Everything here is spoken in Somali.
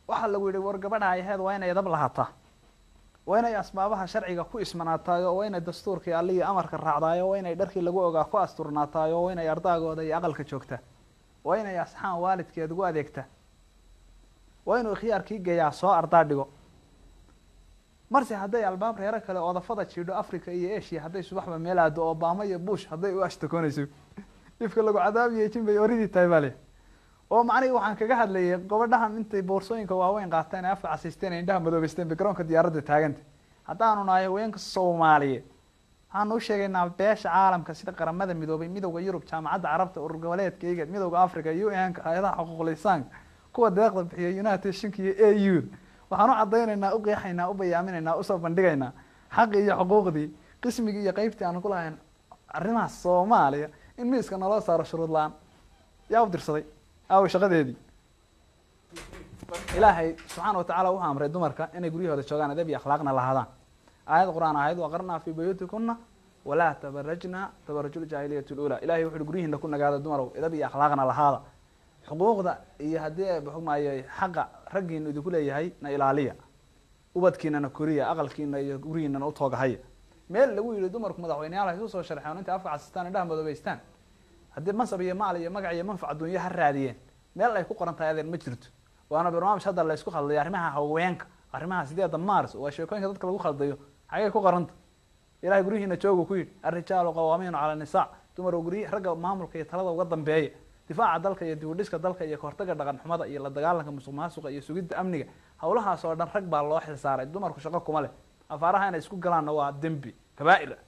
waxaa lagu yihi war gabadha ay ahayd waa inay edab lahataa waa inay asbaabaha sharciga ku ismanaataayo waa inay dastuurkii allihii amarka raacdaayo waa inay dharkii lagu ogaa ku asturnaataayo waa inay ardaagooda iyo aqalka joogtaa waa inay asxaan waalidkeed ugu adeegtaa waa inuu khiyaarkii geeyaa soo ardaa dhigo marse hadday albaab reero kale oodafada jiidho africa iyo asia hadday subaxba meel aado obama iyo bush hadday u ashtakoonayso ifka lagu cadaabiyo jin bay oridii tahay baa le oo macnihii waxaan kaga hadlayay gabadhahan intay boorsooyinka waaweyn qaateen ee afka casiisteen ee indhaha madoobeysteen bay garoonka diyaaradda taaganta haddaanu nahay haweenka soomaaliyeed waxaanu u sheegaynaa beesha caalamka sida qaramada midoobay midowda yurub jaamacadda carabta urur goboleedka igad midowda africa u n-ka hay-adaha xuquuqul insaanka kuwa deeqda bixiya united shinka iyo a u waxaan u cadaynaynaa u qeexaynaa u bayaaminaynaa usoo bandhigaynaa xaqii iyo xuquuqdii qismigii iyo qeybtii aan ku lahayn arrimaha soomaaliya in miiska naloo saaro shuruud la-aan yaa u dirsaday aawo shaqadeedii ilaahay subxaana watacala wuxuu amray dumarka inay guryahooda joogaan adab iyo akhlaaqna lahaadaan aayad qur-aan ahayd waqarnaa fii buyuutikuna walaa tabarajna tabaraju ljaahiliyat lula ilahay wuxu uhi guryihiina ku nagaada dumarow edab iyo akhlaaqna lahaada xuquuqda iyo haddii baxumaayo xaqa raggiina idinku leeyahay na ilaaliya ubadkiinana koriya aqalkiina iyo gurigiinana utoogahaya meel lagu yihi dumarku madaxweyneyaal hay usoo sharxeen intay afka casistaan indhaha madoobeystaan haddii mansab iyo maal iyo magac iyo manfac adduunyo ha raadiyeen meel ay ku qoran tahay adeen ma jirto waana barnaamij hadda laysku khaldaya arrimaha haweenka arrimaha sideeda mars waa sheekooyinka dadka lagu khaldayo xagay ku qoranta ilahay guryihiina joogu ku yidhi arrijaalu qawaamiinu cala nisaa dumaroo guryi ragga maamulka iyo talada uga dambeeya difaaca dalka iyo dibudhiska dalka iyo kahortaga dhaqan xumada iyo la dagaalanka musuq maasuqa iyo sugidda amniga hawlahaas oo dhan rag baa loo xilsaaray dumarku shaqo kuma leh afaaraha inay isku galaanna waa dembi kabaa-ir